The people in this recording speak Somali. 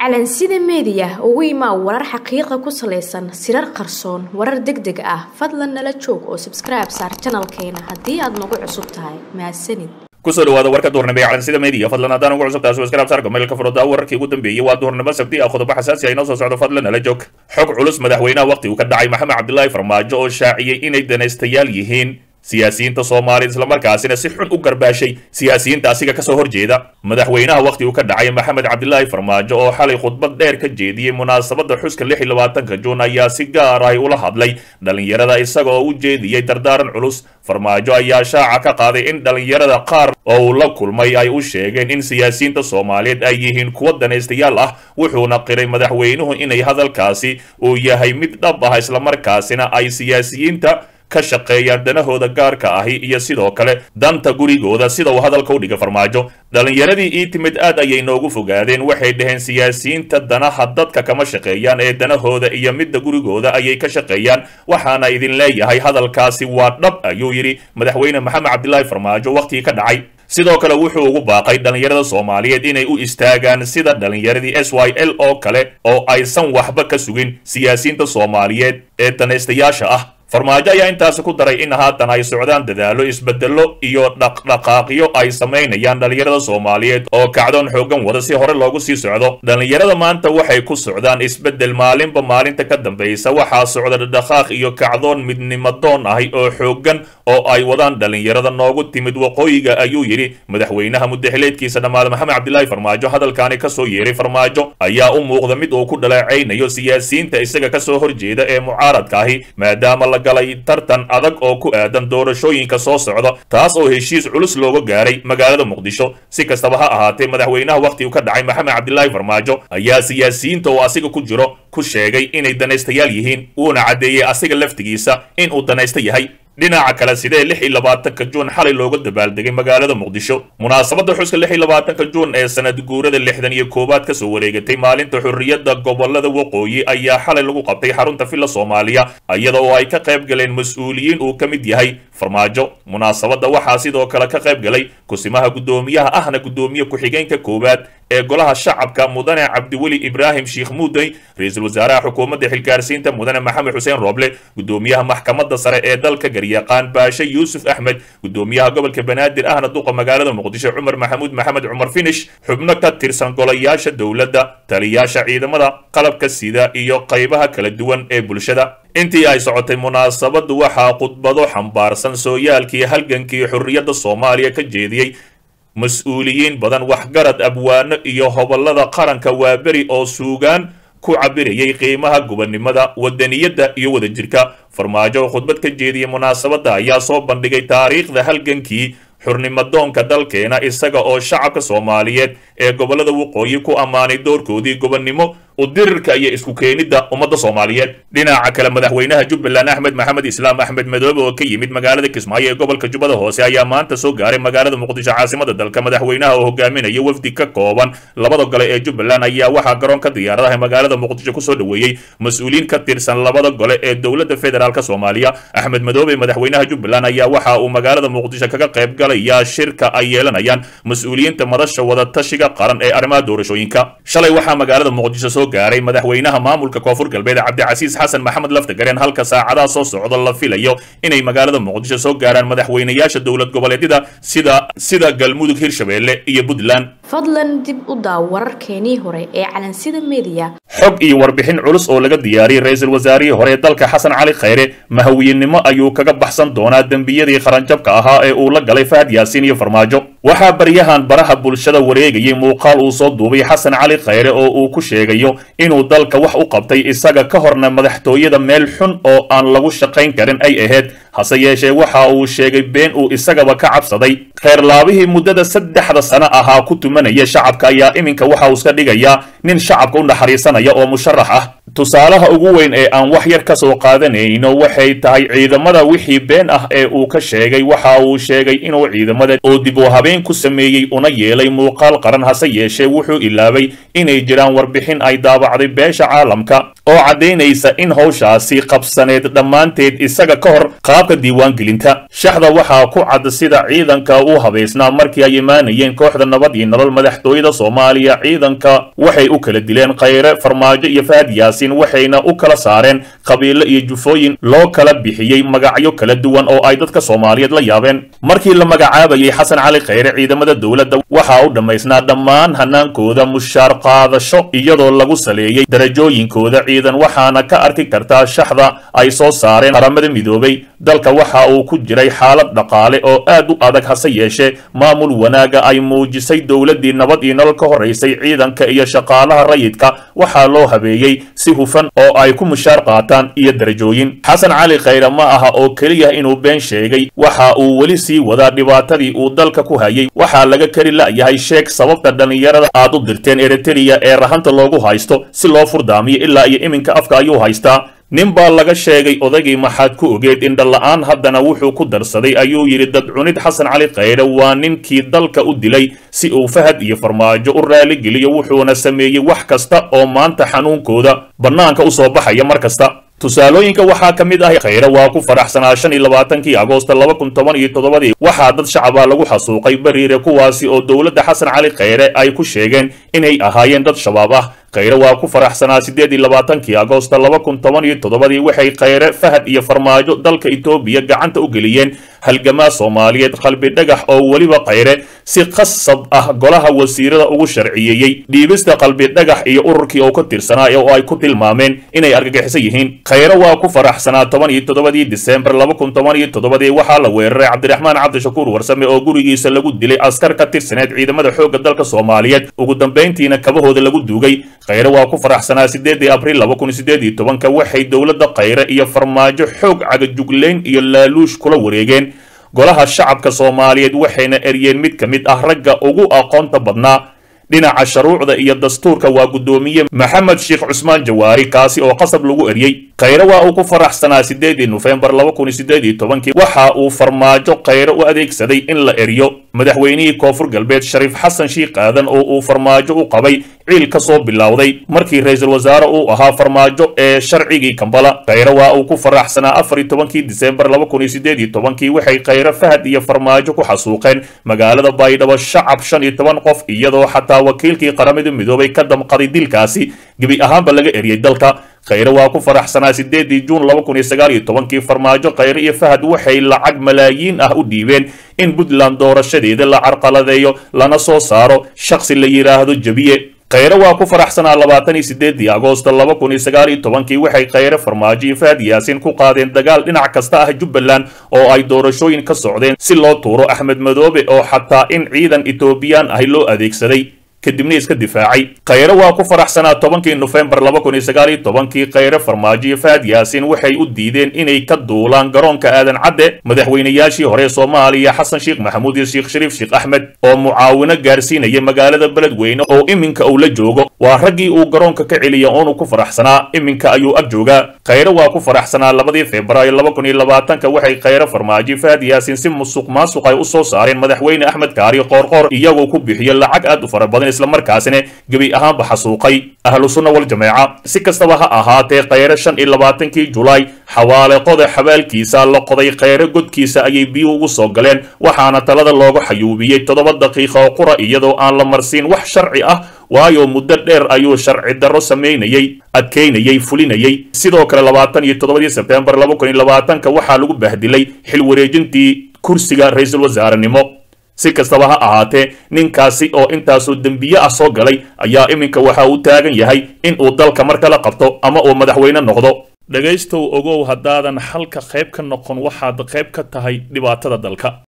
calansida meediya ugu imaa warar xaqiiqa ku salaysan sirar qarsoon warar deg deg ah fadlan nala joog oo sabskribe saar janalkeena haddii aad nagu cusub tahay mahadsanid kusoo dhawaada warka duhurnimo ee calansida media fadlan haddaan ugu cusubtahay subscribe saarka mailka furada wararkii ugu dambeeyey waa duhurnimo sabti ah qodobo xasaasi ah inoo soo socdo fadlan nala joog xog culus madaxweynaha waqti uu ka dhacay maxamed cabdilaahi farmaajo oo shaaciyey inay danaystayaal yihiin siyaasiyiinta soomaalida islamarkaasina si xun u garbaashay siyaasiyiinta asiga kasoo horjeeda madaxweynaha waqti uu ka dhacay maxamed cabdilaahi farmaajo oo xalay khudbad dheer ka jeediyey munaasabada xuska lix iyo labaatanka juun ayaa si gaar ah ula hadlay dhalinyarada isaga oo u jeediyey dardaaran culus farmaajo ayaa shaaca ka qaaday in dhalinyarada qaar oo uu la kulmay ay u sheegeen in siyaasiyiinta soomaaliyeed ay yihiin kuwa danaystayaal ah wuxuuna qiray madaxweynuhu inay hadalkaasi uu yahay mid dhab ah islamarkaasina ay siyaasiyiinta ka shaqeeyaan danahooda gaarka ahi iyo sidoo kale danta gurigooda sida uu hadalka u dhiga farmaajo dhalinyaradii ii timid aad ayay noogu fogaadeen waxay dhaheen siyaasiyiinta danaha dadka kama shaqeeyaan ee danahooda iyo midda gurigooda ayay ka shaqeeyaan waxaana idin leeyahay hadalkaasi waa dhab ayuu yidhi madaxweyne maxamed cabdilaahi farmaajo waqtigii ka dhacay sidoo kale wuxuu ugu baaqay dhalinyarada soomaaliyeed inay u istaagaan sida dhalinyaradii s y l oo kale oo aysan waxba ka sugin siyaasiyiinta soomaaliyeed ee danaystayaasha ah farmaajo ayaa intaasi ku daray in haatan ay socdaan dadaalo isbedelo iyo dhaqdhaqaaqyo ay samaynayaan dhalinyarada soomaaliyeed oo kacdoon xoogan wada si hore loogu sii socdo dhalinyarada maanta waxay ku socdaan isbedel maalinba maalinta ka dambaysa waxaa socda dhaqdhaqaaq iyo kacdoon midnimadoon ahi oo xoogan oo ay wadaan dhalinyarada noogu timid waqooyiga ayuu yidhi madaxweynaha mudaxileedkiisa dhammaada maxamed cabdilaahi farmaajo hadalkaani kasoo yeeray farmaajo ayaa u muuqda mid uu ku dhaleecaynayo siyaasiyiinta isaga kasoo horjeeda ee mucaaradka ahi maadaama la galay tartan adag oo ku aadan doorashooyinka soo socda taas oo heshiis culus looga gaaray magaalada muqdisho si kastaba ha ahaatee madaxweynaha waqti uu ka dhacay maxamed cabdilaahi farmaajo ayaa siyaasiyiinta oo asiga ku jiro ku sheegay inay danaystayaal yihiin uuna caddeeyey asiga laftigiisa in uu danaysta yahay dhinaca kale sidee lix iyo labaatanka juun xalay looga dabaaldegay magaalada muqdisho munaasabada xuska lix iyo labaatanka juun ee sanad guurada lixdan iyo koowaad kasoo wareegatay maalinta xurriyadda gobolada waqooyi ayaa xalay lagu qabtay xarunta villa soomaaliya iyada oo ay ka qayb galeen mas-uuliyiin uu ka mid yahay farmaajo munaasabada waxaa sidoo kale ka qayb galay kusimaha guddoomiyaha ahna guddoomiye ku-xigeenka koowaad ee golaha shacabka mudane cabdiweli ibraahim sheikh muudey ra-iisul wasaaraha xukuumadda xilgaarsiinta mudane maxamed xuseen rooble guddoomiyaha maxkamadda sare ee dalka garyaqaan baashe yuusuf axmed guddoomiyaha gobolka banaadir ahna duqa magaalada muqdisho cumar maxamuud maxamed cumar finish xubno ka tirsan golayaasha dowladda taliyaasha ciidamada qalabka sida iyo qaybaha kala duwan ee bulshada intii ay socotay munaasabadu waxaa khudbado xambaarsan sooyaalkii halgankii xurriyadda soomaaliya ka jeediyey mas-uuliyiin badan waxgarad abwaano iyo hobolada qaranka waaberi oo suugaan ku cabirayay qiimaha gobonnimada wadaniyadda iyo wadajirka farmaajo oo khudbad ka jeediyey munaasabadda ayaa soo bandhigay taariikhda halgankii xurnimadoonka dalkeena isaga oo shacabka soomaaliyeed ee gobolada waqooyi ku ammaanay doorkoodii gobonnimo udirirka iyo isku keenidda ummadda soomaaliyeed dhinaca kale madaxweynaha jubbaland axmed maxamed islaam axmed madoobe oo ka yimid magaalada kismaayo ee gobolka jubbada hoose ayaa maanta soo gaaray magaalada muqdisho caasimada dalka madaxweynaha oo hogaaminaya wafdi ka kooban labada gole ee jubbaland ayaa waxaa garoonka diyaaradaha magaalada muqdisho kusoo dhoweeyey mas-uuliyiin ka tirsan labada gole ee dowladda federaalk soomaaliya axmed madoobe madaxweynaha jubbaland ayaa waxa uu magaalada muqdisho kaga qayb galayaa shirka ay yeelanayaan mas-uuliyiinta madasha wadatashiga qaran ee arrimaha doorashooyinka shalay waxaa magaalada muqdisho soo gaaray madaxweynaha maamulka koonfur galbeed cabdicasiis xasan maxamed laftagareen halka saacadaha soo socda la filayo inay magaalada muqdisho soo gaaraan madaxweynayaasha dowlad goboleedyada sida sida galmudug hirshabeelle iyo puntland fadlan dib u daaw wararkeenii hore ee calansida meediya xog iyo warbixin culus oo laga diyaariyey ra-iisul wasaarihii hore ee dalka xasan cali khayre mahawiyenimo ayuu kaga baxsan doonaa dembiyadii qaranjabka ahaa ee uu la galay fahad yaasiin iyo farmaajo waxaa baryahan baraha bulshada wareegayay muuqaal uu soo duubay xasan cali khayre oo uu ku sheegayo inuu dalka wax u qabtay isaga ka horna madaxtooyada meel xun oo aan lagu shaqayn karin ay ahayd hase yeeshee waxa uu sheegay been uu isagaba ka cabsaday kheyrlaabihii muddada saddexda sano ahaa ku tumanaya shacabka ayaa iminka waxa uu iska dhigayaa nin shacabka u naxariisanaya oo musharax ah tusaalaha ugu weyn ee aan wax yar ka soo qaadanayno waxay tahay ciidamada wixii been ah ee uu ka sheegay waxa uu sheegay inuu ciidamada oo dib u habeen ku sameeyey una yeelay muuqaal qaran hase yeeshee wuxuu ilaabay inay jiraan warbixin ay daabacday beesha caalamka oo caddaynaysa in howshaasi qabsaneed dhammaanteed isaga ka hor qaabka diiwaangelinta shaxda waxaa ku cad sida ciidanka u habaysnaa markii ay imaanayeen kooxda nabad iyo nolol madaxtooyada soomaaliya ciidanka waxay u kala dileen khayre farmaajo iyo fahad yaasiin waxayna u kala saareen qabiilo iyo jufooyin loo kala bixiyey magacyo kala duwan oo ay dadka soomaaliyeed la yaabeen markii la magacaabayay xasan cali khayre ciidamada dowladda waxaa u dhammaysnaa dhammaan hanaankooda mushaar qaadasho iyadoo lagu saleeyey darajooyinkooda ciidan waxaana ka arki kartaa shaxda ay soo saareen qaramada midoobay dalka waxa uu ku jiray xaalad dhaqaale oo aad u adag hase yeeshee maamul wanaaga ay muujisay dowladdii nabad iyo nolol ka horaysay ciidanka iyo shaqaalaha rayidka waxaa loo habeeyey si hufan oo ay ku mushaar qaataan iyo darajooyin xasan cali khayre ma aha oo keliya inuu been sheegay waxa uu weli sii wadaa dhibaatadii uu dalka ku hayay waxaa laga kari la'yahay sheeg sababta dhallinyarada aad u dirteen eritreya ee rahanta loogu haysto si loo furdaamiyo ilaa iyo iminka afka ayuu haystaa nin baa laga sheegay odaygii maxaad ku ogeed indhala-aan haddana wuxuu ku darsaday ayuu yidhi dadcunid xasan cali khayre waa ninkii dalka u dilay si uu fahad iyo farmaajo u raaligeliyo wuxuuna sameeyey wax kasta oo maanta xanuunkooda bannaanka u soo baxaya mar kasta tusaalooyinka waxaa ka mid ah khayre waa ku faraxsanaa shan iyo labaatankii agoosta laba kun toban iyo toddobadii waxaa dad shacaba lagu xasuuqay bariire kuwaasi oo dowladda xasan cali khayre ay ku sheegeen inay ahaayeen dad shabaab ah khayre waa ku faraxsanaa siddeed iyo labaatankii agoosta laba kun toban iyo toddobadii waxay khayre fahad iyo farmaajo dalka etoobiya gacanta u geliyeen halgamaa soomaaliyeed qalbi dhagax oo weliba khayre si khasab ah golaha wasiirada ugu sharciyeeyey dhiibista qalbi dhagax iyo ururkii oo ka tirsanaa oo ay ku tilmaameen inay argagixisan yihiin khayre waa ku faraxsanaa toban iyo toddobadii disembar laba kun toban iyo toddobadii waxaa la weeraray cabdiraxmaan cabdishakuur warsame oo gurigiisa lagu dilay askar ka tirsaneed ciidamada xoogga dalka soomaaliyeed ugu dambayntiina kabahooda lagu duugay khayre waa ku faraxsanaa sideedii abriil laba kun sideed iyo tobanka waxay dowladda khayre iyo farmaajo xoog cagajuglayn iyo laaluush kula wareegeen golaha shacabka soomaaliyeed waxayna eryeen mid ka mid ah ragga ugu aqoonta badnaa dhinaca shuruucda iyo dastuurka waa guddoomiye maxamed sheekh cusmaan jawaari kaasi oo qasab lagu eryey khayre waa uu ku faraxsanaa sideedii nofembar laba kun sideed iyo tobankii waxa uu farmaajo khayre u adeegsaday in la eryo madaxweynihii koonfur galbeed shariif xasan shiikh aadan oo uu farmaajo u qabay ciil ka soo bilowday markii ra-iisul wasaare uu ahaa farmaajo ee sharcigii kambala khayre waa uu ku faraxsanaa afar iyo tobankii disembar laba kun iyo sideed iyo tobankii waxay khayre fahad iyo farmaajo ku xasuuqeen magaalada baydhabo shacab shan iyo toban qof iyadoo xataa wakiilkii qaramada midoobay ka damqaday dilkaasi gebi ahaanba laga eryay dalka khayre waa ku faraxsanaa sideedii juun laba kun iyo sagaal iyo tobankii farmaajo khayre iyo fahad waxay lacag malaayiin ah u dhiibeen in puntland doorashadeeda la carqaladeeyo lana soo saaro shakhsi la yidhaahdo jebiye khayre waa ku faraxsanaa labaatan iyo sideedii agoosta laba kun iyo sagaal iyo tobankii waxay khayre farmaajo iyo fahad yaasiin ku qaadeen dagaal dhinac kasta ah jubbaland oo ay doorashooyin ka socdeen si loo tuuro axmed madoobe oo xataa in ciidan etoobiyaan ahi loo adeegsaday kadibna iska difaacay khayre waa ku faraxsanaa tobankii nofembar laba kun iyo sagaal iyo tobankii khayre farmaajo iyo fahad yaasiin waxay u diideen inay ka duulaan garoonka aadan cadde madaxweynayaashii hore soomaaliya xasan sheekh maxamuud iyo sheekh shariif sheekh axmed oo mucaawino gaarsiinaya magaalada beledweyne oo iminka uu la joogo waa raggii uu garoonka ka celiya oonu ku faraxsanaa iminka ayuu ag joogaa khayre waa ku faraxsanaa labadii februaayo laba kun iyo labaatanka waxay khayre farmaajo iyo fahad yaasiin si musuq maasuq ay u soo saareen madaxweyne axmed kaari qoorqoor iyagoo ku bixiyo lacag aad u fara badan islamarkaasina gebi ahaanba xasuuqay ahlu sunna wal jameeca si kastaba ha ahaatee khayre shan iyo labaatankii julaay xawaale qoda xabaalkiisa la qoday khayre godkiisa ayay biyo ugu soo galeen waxaana talada looga xayuubiyey toddoba daqiiqa oo qura iyadoo aan la marsiin wax sharci ah waayo muddo dheer ayuu sharci darro samaynayey adkaynayey fulinayey sidoo kale labaatan iyo toddobadii sebtembar laba kun iyo labaatanka waxaa lagu bahdilay xil wareejintii kursiga ra-iisul wasaarenimo si kastaba ha ahaatee ninkaasi oo intaasoo dembiye ah soo galay ayaa iminka waxa uu taagan yahay in uu dalka mar kala qabto ama uu madaxweyne noqdo dhegaystow ogow haddaadan xalka qayb ka noqon waxaad qayb ka tahay dhibaatada dalka